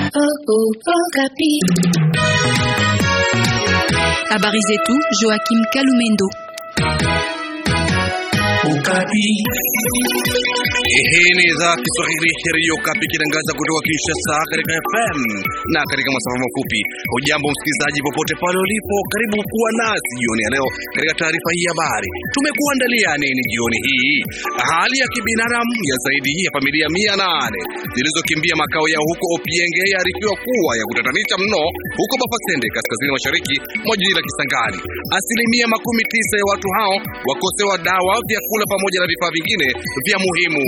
Habari zetu Joachim Kalumendo. Hii ni idhaa Kiswahili ya redio Kapi ikitangaza kutoka Kinshasa katika FM na katika masafa mafupi. Hujambo msikilizaji, popote pale ulipo, karibu kuwa nasi jioni ya leo katika taarifa hii ya habari. Tumekuandalia nini jioni hii? Hali ya kibinadamu ya zaidi ya familia mia nane zilizokimbia makao yao huko Opienge yaarifiwa kuwa ya kutatanisha mno huko Bafasende, kaskazini mashariki mwa jiji la Kisangani. Asilimia makumi tisa ya watu hao wakosewa dawa, vyakula pamoja na vifaa vingine vya muhimu.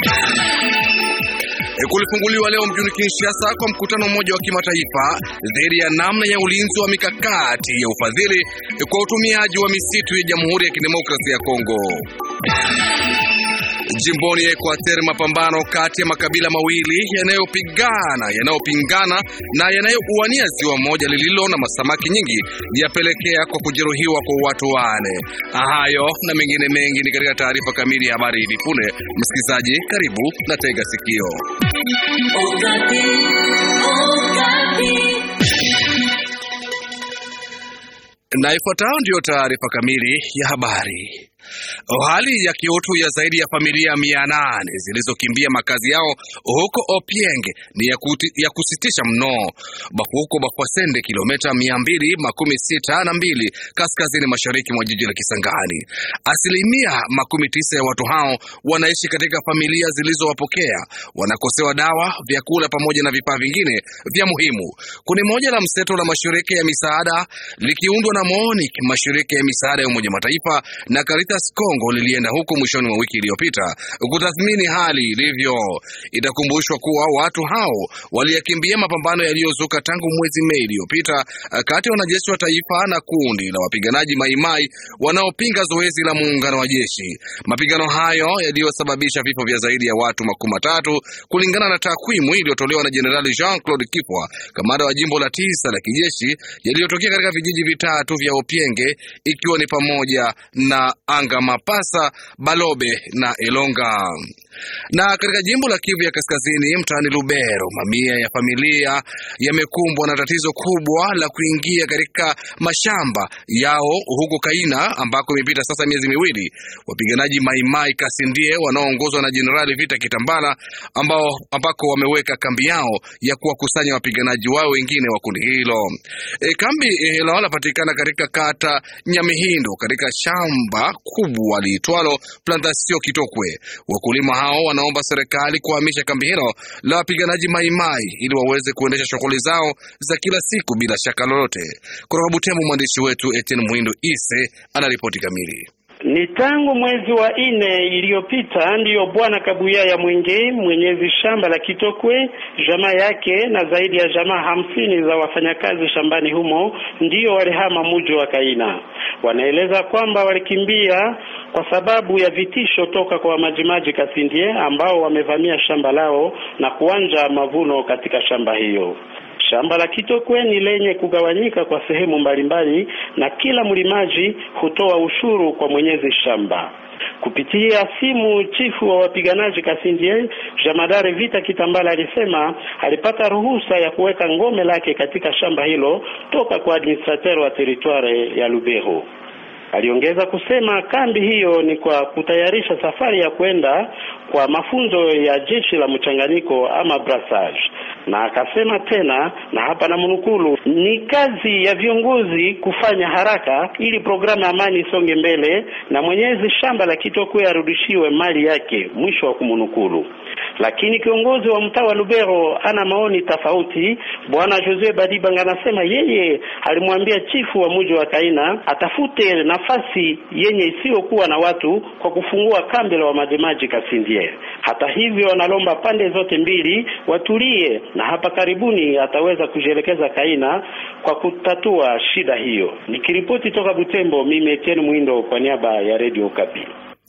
Kulifunguliwa leo mjini Kinshasa kwa mkutano mmoja wa kimataifa dhidi ya namna ya ulinzi wa mikakati ya ufadhili kwa utumiaji wa misitu ya Jamhuri ya Kidemokrasia ya Kongo. Jimboni ya Equateur, mapambano kati ya makabila mawili yanayopigana yanayopingana na yanayouania ziwa moja lililo na masamaki nyingi yapelekea kwa kujeruhiwa kwa watu wane. Hayo na mengine mengi ni katika taarifa kamili ya habari hivi punde. Msikilizaji, karibu na tega sikio. Na ifuatayo ndiyo taarifa kamili ya habari. Hali ya kiutu ya zaidi ya familia mia nane zilizokimbia makazi yao huko Opienge ni ya, kuti, ya kusitisha mno. Huko Bafwasende, kilomita mia mbili makumi sita na mbili kaskazini mashariki mwa jiji la Kisangani. Asilimia makumi tisa ya watu hao wanaishi katika familia zilizowapokea, wanakosewa dawa, vyakula pamoja na vifaa vingine vya muhimu. Kundi moja la mseto la mashirika ya misaada likiundwa na MONUC, mashirika ya misaada ya Umoja Mataifa na Caritas Kongo lilienda huko mwishoni mwa wiki iliyopita kutathmini hali ilivyo. Itakumbushwa kuwa watu hao waliyakimbia mapambano yaliyozuka tangu mwezi Mei iliyopita kati ya wanajeshi wa taifa na kundi la wapiganaji Maimai wanaopinga zoezi la muungano wa jeshi. Mapigano hayo yaliyosababisha vifo vya zaidi ya watu makumi matatu kulingana na takwimu iliyotolewa na Jenerali Jean Claude Kipwa, kamanda wa jimbo la tisa la kijeshi, yaliyotokea katika vijiji vitatu vya Opienge ikiwa ni pamoja na Anga Mapasa, Balobe na Elonga. Na katika jimbo la Kivu ya Kaskazini, mtaani Lubero, mamia ya familia yamekumbwa na tatizo kubwa la kuingia katika mashamba yao huko Kaina, ambako imepita sasa miezi miwili. Wapiganaji Maimai Kasindie wanaoongozwa na Jenerali Vita Kitambala, ambao ambako wameweka kambi yao ya kuwakusanya wapiganaji wao wengine wa kundi hilo. E, kambi hilo lapatikana katika kata Nyamihindo katika shamba kubwa liitwalo Plantasio Kitokwe. Wakulima hao wanaomba serikali kuhamisha kambi hilo la wapiganaji Maimai ili waweze kuendesha shughuli zao za kila siku bila shaka lolote. Kutoka Butembo, mwandishi wetu Etienne Muhindo Ise anaripoti kamili. Ni tangu mwezi wa nne iliyopita ndiyo bwana Kabuya ya Mwenge mwenyezi shamba la Kitokwe, jamaa yake na zaidi ya jamaa hamsini za wafanyakazi shambani humo ndiyo walihama muji wa Kaina. Wanaeleza kwamba walikimbia kwa sababu ya vitisho toka kwa majimaji Kasindie ambao wamevamia shamba lao na kuanja mavuno katika shamba hiyo. Shamba la Kitokwe ni lenye kugawanyika kwa sehemu mbalimbali na kila mlimaji hutoa ushuru kwa mwenyezi shamba. Kupitia simu, chifu wa wapiganaji Kasindie Jamadari Vita Kitambala alisema alipata ruhusa ya kuweka ngome lake katika shamba hilo toka kwa administrateur wa teritware ya Lubero. Aliongeza kusema kambi hiyo ni kwa kutayarisha safari ya kwenda kwa mafunzo ya jeshi la mchanganyiko ama brassage, na akasema tena, na hapa na mnukulu, ni kazi ya viongozi kufanya haraka ili programu ya amani isonge mbele na mwenyezi shamba la Kitokwe arudishiwe mali yake, mwisho wa kumnukulu. Lakini kiongozi wa mtaa wa Lubero ana maoni tofauti. Bwana Josue Badibanga anasema yeye alimwambia chifu wa mji wa Kaina atafute nafasi yenye isiyokuwa na watu kwa kufungua kambi la wamajimaji Kasindie. Hata hivyo, analomba pande zote mbili watulie, na hapa karibuni ataweza kujielekeza Kaina kwa kutatua shida hiyo. Nikiripoti toka Butembo, mimi Etienne Mwindo kwa niaba ya Radio Kapi.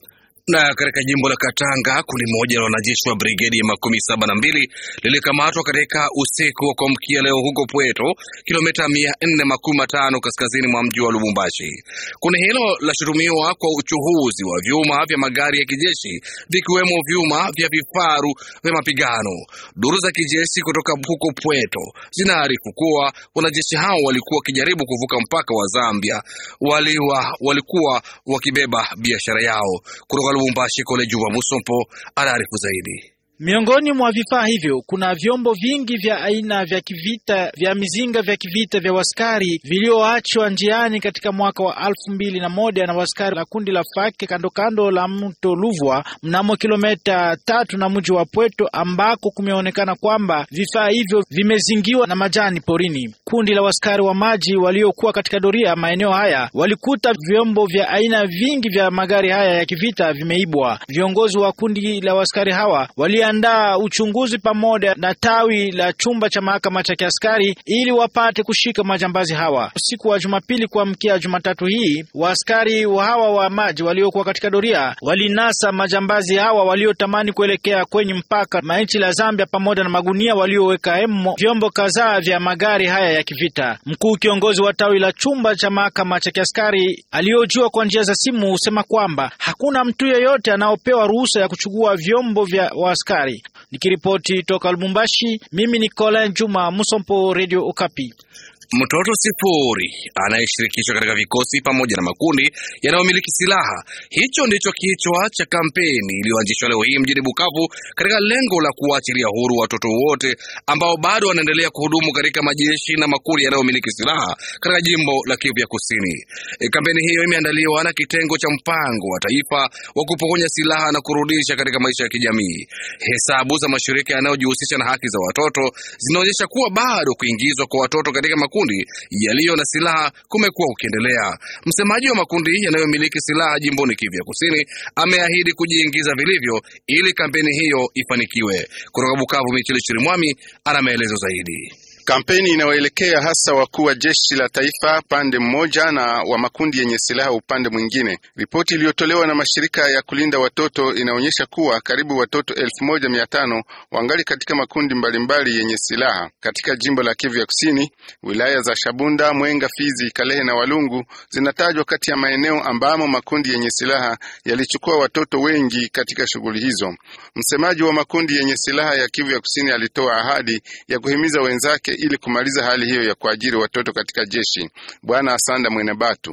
Na katika jimbo la Katanga, kundi moja la wanajeshi wa brigedi ya makumi saba na mbili lilikamatwa katika usiku wa kuamkia leo huko Pweto, kilomita mia nne makumi matano kaskazini mwa mji wa Lubumbashi. Kundi hilo lashutumiwa kwa uchuhuzi wa vyuma vya magari ya kijeshi vikiwemo vyuma vya vifaru vya mapigano. Duru za kijeshi kutoka huko Pweto zinaarifu kuwa wanajeshi hao walikuwa wakijaribu kuvuka mpaka wa Zambia, waliwa, walikuwa wakibeba biashara yao kutoka Lubumbashi. Kole Juba Musompo anaarifu zaidi. Miongoni mwa vifaa hivyo kuna vyombo vingi vya aina vya kivita vya mizinga vya kivita vya waskari vilioachwa njiani katika mwaka wa alfu mbili na moja na waskari la kundi la Fake kando kando la mto Luvwa mnamo kilomita tatu na mji wa Pweto, ambako kumeonekana kwamba vifaa hivyo vimezingiwa na majani porini. Kundi la waskari wa maji waliokuwa katika doria maeneo haya walikuta vyombo vya aina vingi vya magari haya ya kivita vimeibwa. Viongozi wa kundi la waskari hawa wali andaa uchunguzi pamoja na tawi la chumba cha mahakama cha kiaskari ili wapate kushika majambazi hawa. Usiku wa Jumapili kuamkia Jumatatu hii, waaskari hawa wa maji waliokuwa katika doria walinasa majambazi hawa waliotamani kuelekea kwenye mpaka manchi la Zambia, pamoja na magunia walioweka emo vyombo kadhaa vya magari haya ya kivita. Mkuu kiongozi wa tawi la chumba cha mahakama cha kiaskari aliyojua kwa njia za simu husema kwamba hakuna mtu yeyote anaopewa ruhusa ya kuchukua vyombo vya waaskari. Nikiripoti toka Lubumbashi, mimi ni Colin Juma Musompo, Radio Okapi. Mtoto sifuri anayeshirikishwa katika vikosi pamoja na makundi yanayomiliki silaha. Hicho ndicho kichwa cha kampeni iliyoanzishwa leo hii mjini Bukavu katika lengo la kuwaachilia huru watoto wote ambao bado wanaendelea kuhudumu katika majeshi na makundi yanayomiliki silaha katika jimbo la Kivu ya Kusini. E, kampeni hiyo imeandaliwa na kitengo cha mpango wa taifa wa kupokonya silaha na kurudisha katika maisha ya kijamii. Hesabu za mashirika yanayojihusisha na haki za watoto zinaonyesha kuwa bado kuingizwa kwa watoto katika makundi yaliyo na silaha kumekuwa kukiendelea. Msemaji wa makundi yanayomiliki silaha jimboni Kivu ya Kusini ameahidi kujiingiza vilivyo ili kampeni hiyo ifanikiwe. Kutoka Bukavu, Michele Chirimwami ana maelezo zaidi. Kampeni inayoelekea hasa wakuu wa jeshi la taifa pande mmoja na wa makundi yenye silaha upande mwingine. Ripoti iliyotolewa na mashirika ya kulinda watoto inaonyesha kuwa karibu watoto elfu moja mia tano wangali katika makundi mbalimbali mbali yenye silaha katika jimbo la Kivu ya Kusini. Wilaya za Shabunda, Mwenga, Fizi, Kalehe na Walungu zinatajwa kati ya maeneo ambamo makundi yenye silaha yalichukua watoto wengi katika shughuli hizo. Msemaji wa makundi yenye silaha ya Kivu ya Kusini alitoa ahadi ya kuhimiza wenzake ili kumaliza hali hiyo ya kuajiri watoto katika jeshi. Bwana Asanda Mwenebatu: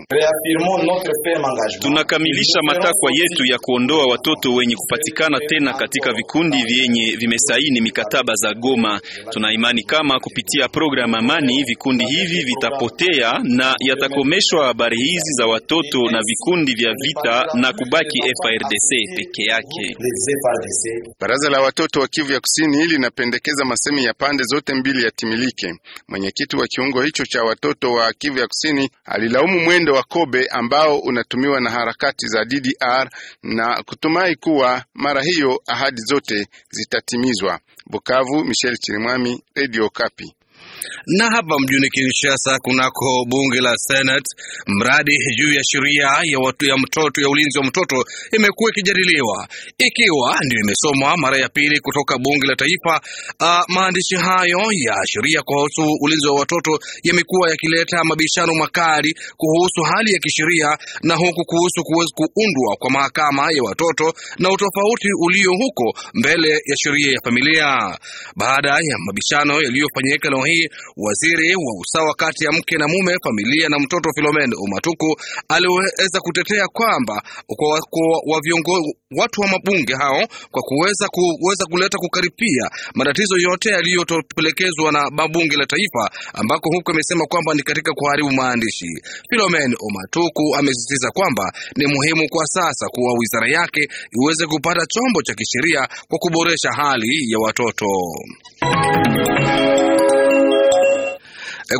tunakamilisha matakwa yetu ya kuondoa watoto wenye kupatikana tena katika vikundi vyenye vimesaini mikataba za Goma. Tuna imani kama kupitia programu Amani vikundi hivi vitapotea na yatakomeshwa habari hizi za watoto na vikundi vya vita na kubaki FARDC peke yake. Baraza la watoto wa Kivu ya Kusini linapendekeza masemi ya pande zote mbili yatimilike. Mwenyekiti wa kiungo hicho cha watoto wa Kivu ya Kusini alilaumu mwendo wa kobe ambao unatumiwa na harakati za DDR na kutumai kuwa mara hiyo ahadi zote zitatimizwa. Bukavu, Michel Chirimwami, Radio Kapi. Na hapa mjini Kinshasa kunako bunge la Senate, mradi juu ya sheria ya watu ya mtoto ya ulinzi wa mtoto imekuwa ikijadiliwa ikiwa ndio imesomwa mara ya pili kutoka bunge la taifa. Uh, maandishi hayo ya sheria kuhusu ulinzi wa watoto yamekuwa yakileta mabishano makali kuhusu hali ya kisheria na huku kuhusu kuweza kuundwa kwa mahakama ya watoto na utofauti ulio huko mbele ya sheria ya familia. Baada ya mabishano yaliyofanyika leo hii Waziri wa usawa kati ya mke na mume, familia na mtoto Filomen Umatuku aliweza kutetea kwamba kwa, kwa, wa viongozi watu wa mabunge hao kwa kuweza kuweza kuleta kukaripia matatizo yote yaliyotopelekezwa na mabunge la taifa, ambako huko amesema kwamba ni katika kuharibu maandishi. Filomen Omatuku amesisitiza kwamba ni muhimu kwa sasa kuwa wizara yake iweze kupata chombo cha kisheria kwa kuboresha hali ya watoto.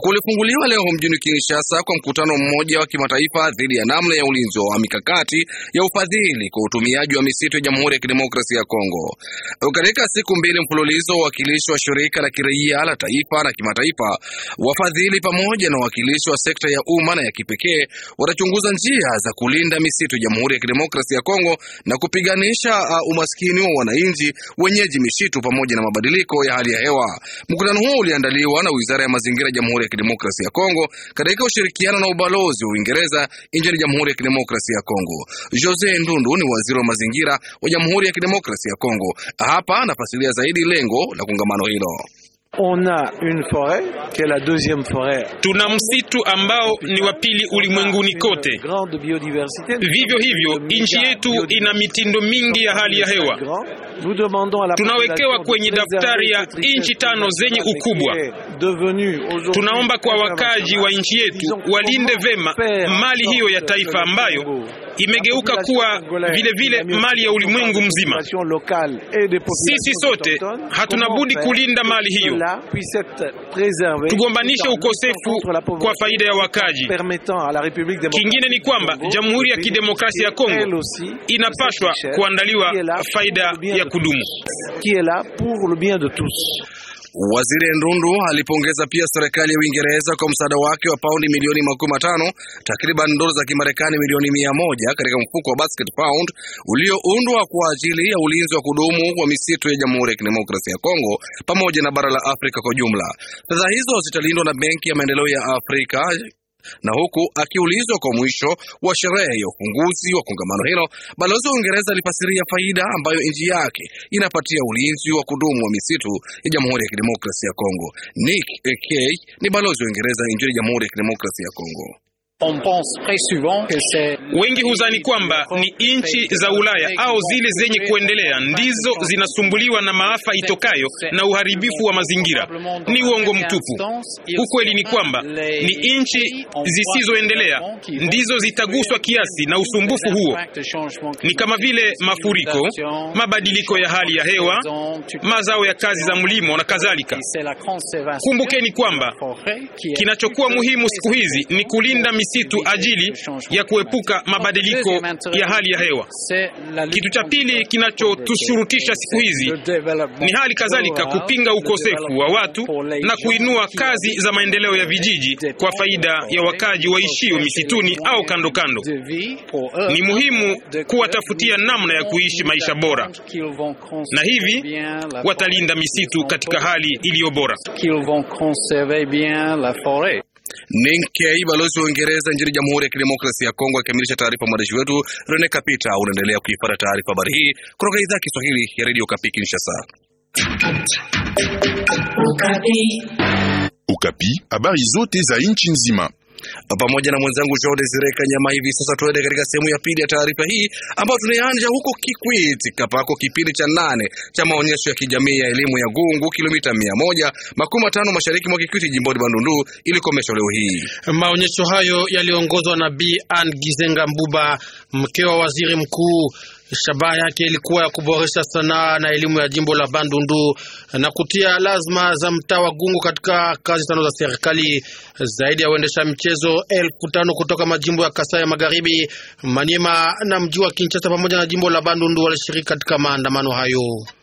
Kulifunguliwa leo mjini Kinshasa kwa mkutano mmoja wa kimataifa dhidi ya namna ya ulinzi wa mikakati ya ufadhili kwa utumiaji wa misitu ya Jamhuri ya Kidemokrasia ya Kongo. Katika siku mbili mfululizo, wawakilishi wa shirika la kiraia la taifa na kimataifa, wafadhili pamoja na wawakilishi wa sekta ya umma na ya kipekee watachunguza njia za kulinda misitu ya Jamhuri ya Kidemokrasia ya Kongo na kupiganisha uh, umaskini wa wananchi wenyeji misitu pamoja na mabadiliko ya hali ya hewa. Mkutano huo uliandaliwa na Wizara ya Mazingira ya Jamhuri ya Kidemokrasia ya Kongo katika ushirikiano na ubalozi wa Uingereza nchini Jamhuri ya Kidemokrasia ya Kongo. Jose Ndundu ni waziri wa mazingira wa Jamhuri ya Kidemokrasia ya Kongo. Hapa anafasilia zaidi lengo la kongamano hilo. On a une forêt qui est la deuxième forêt. Tuna msitu ambao ni wa pili ulimwenguni kote. Grande biodiversité. Vivyo hivyo, nchi yetu ina mitindo mingi ya hali ya hewa. Nous demandons à la Tunawekewa kwenye daftari ya nchi tano zenye ukubwa. Tunaomba kwa wakaji wa nchi yetu walinde vema mali hiyo ya taifa ambayo imegeuka kuwa vile vile mali ya ulimwengu mzima. Sisi sote hatuna budi kulinda mali hiyo, tugombanishe ukosefu kwa faida ya wakaji. Kingine ni kwamba Jamhuri ya Kidemokrasia ya Kongo inapaswa kuandaliwa faida ya kudumu. Waziri Ndundu alipongeza pia serikali ya Uingereza kwa msaada wake wa paundi milioni makumi matano takriban dola za Kimarekani milioni mia moja katika mfuko wa Basket Pound ulioundwa kwa ajili ya ulinzi wa kudumu wa misitu ya Jamhuri ya Kidemokrasia ya Kongo pamoja na bara la Afrika kwa jumla. Fedha hizo zitalindwa na Benki ya Maendeleo ya Afrika na huku akiulizwa kwa mwisho wa sherehe ya ufunguzi wa kongamano hilo, balozi wa Uingereza alifasiria faida ambayo nchi yake inapatia ulinzi wa kudumu wa misitu ya Jamhuri ya Kidemokrasia ya Kongo. Nick Kay ni balozi wa Uingereza nchini Jamhuri ya Kidemokrasia ya Kongo. Wengi huzani kwamba ni nchi za Ulaya au zile zenye kuendelea ndizo zinasumbuliwa na maafa itokayo na uharibifu wa mazingira. Ni uongo mtupu. Ukweli ni kwamba ni nchi zisizoendelea ndizo zitaguswa kiasi na usumbufu huo, ni kama vile mafuriko, mabadiliko ya hali ya hewa, mazao ya kazi za mlimo na kadhalika. Kumbukeni kwamba kinachokuwa muhimu siku hizi ni kulinda misitu ajili ya kuepuka mabadiliko ya hali ya hewa. Kitu cha pili kinachotushurutisha siku hizi ni hali kadhalika kupinga ukosefu wa watu na kuinua kazi za maendeleo ya vijiji kwa faida ya wakaji waishio misituni au kando kando. Ni muhimu kuwatafutia namna ya kuishi maisha bora, na hivi watalinda misitu katika hali iliyo bora. Ninkei, balozi wa Uingereza nchini Jamhuri ya Kidemokrasia ya Kongo, akikamilisha taarifa. Mwandishi wetu Rene Kapita unaendelea kuipata taarifa habari hii kutoka idhaa ya Kiswahili ya Radio Kapi Kinshasa. Ukapi, habari zote za nchi nzima pamoja na mwenzangu Jean Desire Kanyama. Hivi sasa tuende katika sehemu ya pili ya taarifa hii ambayo tunaanza huko Kikwiti kapako kipindi cha nane cha maonyesho ya kijamii ya elimu ya Gungu, kilomita mia moja makumi matano mashariki mwa Kikwiti, jimboni Bandundu, ilikomeshwa leo hii. Maonyesho hayo yaliongozwa na Bi Ann Gizenga Mbuba, mke wa waziri mkuu. Shabaha yake ilikuwa ya kuboresha sanaa na elimu ya jimbo la Bandundu na kutia lazima za mtaa wa Gungu katika kazi tano za serikali. Zaidi ya waendesha michezo elfu tano kutoka majimbo ya Kasai ya Magharibi, Maniema na mji wa Kinshasa pamoja na jimbo la Bandundu walishiriki katika maandamano hayo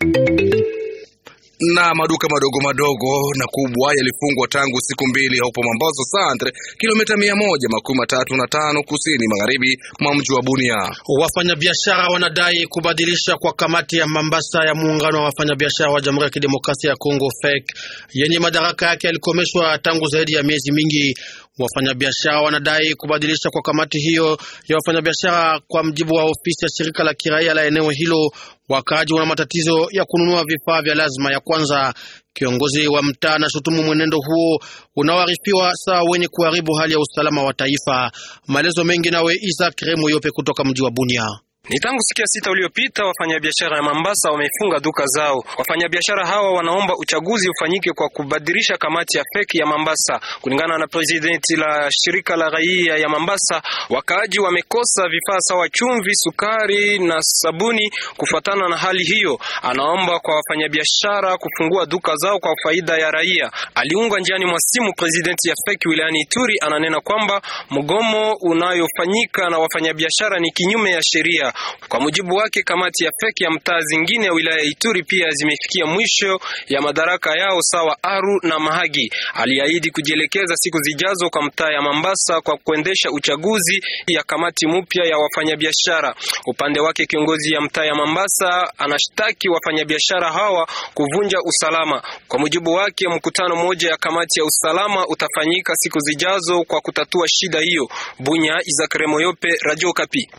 na maduka madogo madogo na kubwa yalifungwa tangu siku mbili hapo Mambazo Centre, kilomita mia moja makumi matatu na tano kusini magharibi mwa mji wa Bunia. Wafanyabiashara wanadai kubadilisha kwa kamati ya Mambasa ya muungano wa wafanyabiashara wa Jamhuri ya Kidemokrasia ya Kongo FEC yenye madaraka yake yalikomeshwa tangu zaidi ya miezi mingi. Wafanyabiashara wanadai kubadilisha kwa kamati hiyo ya wafanyabiashara. Kwa mjibu wa ofisi ya shirika la kiraia la eneo hilo, wakaaji wana matatizo ya kununua vifaa vya lazima ya kwanza. Kiongozi wa mtaa anashutumu mwenendo huo unaoarifiwa sawa wenye kuharibu hali ya usalama wa taifa. Maelezo mengi nawe Isaac Remo Yope kutoka mji wa Bunia. Ni tangu siku ya sita uliopita wafanyabiashara ya Mambasa wamefunga duka zao. Wafanyabiashara hawa wanaomba uchaguzi ufanyike kwa kubadilisha kamati ya feki ya Mambasa. Kulingana na presidenti la shirika la raia ya Mambasa, wakaaji wamekosa vifaa sawa chumvi, sukari na sabuni. Kufuatana na hali hiyo, anaomba kwa wafanyabiashara kufungua duka zao kwa faida ya raia. Aliungwa njiani mwa simu presidenti ya feki wilayani Ituri, ananena kwamba mgomo unayofanyika na wafanyabiashara ni kinyume ya sheria. Kwa mujibu wake, kamati ya feki ya mtaa zingine ya wilaya ya Ituri pia zimefikia mwisho ya madaraka yao sawa Aru na Mahagi. Aliahidi kujielekeza siku zijazo kwa mtaa ya Mambasa kwa kuendesha uchaguzi ya kamati mpya ya wafanyabiashara. Upande wake, kiongozi ya mtaa ya Mambasa anashtaki wafanyabiashara hawa kuvunja usalama. Kwa mujibu wake, mkutano mmoja ya kamati ya usalama utafanyika siku zijazo kwa kutatua shida hiyo. Bunya, Izakare Moyope, Radio Kapi.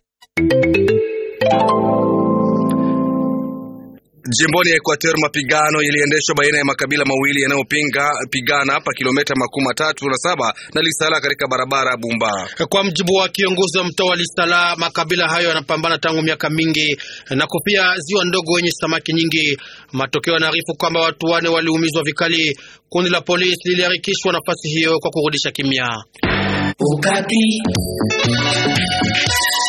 Jimboni ya Equateur mapigano yaliendeshwa baina ya makabila mawili yanayopinga pigana hapa kilomita makumi matatu na saba na Lisala katika barabara ya Bumba. Kwa mjibu wa kiongozi wa mtaa wa Lisala, makabila hayo yanapambana tangu miaka mingi na kupia ziwa ndogo wenye samaki nyingi. Matokeo yanaarifu kwamba watu wane waliumizwa vikali. Kundi la polisi liliharikishwa nafasi hiyo kwa kurudisha kimya. Ukati.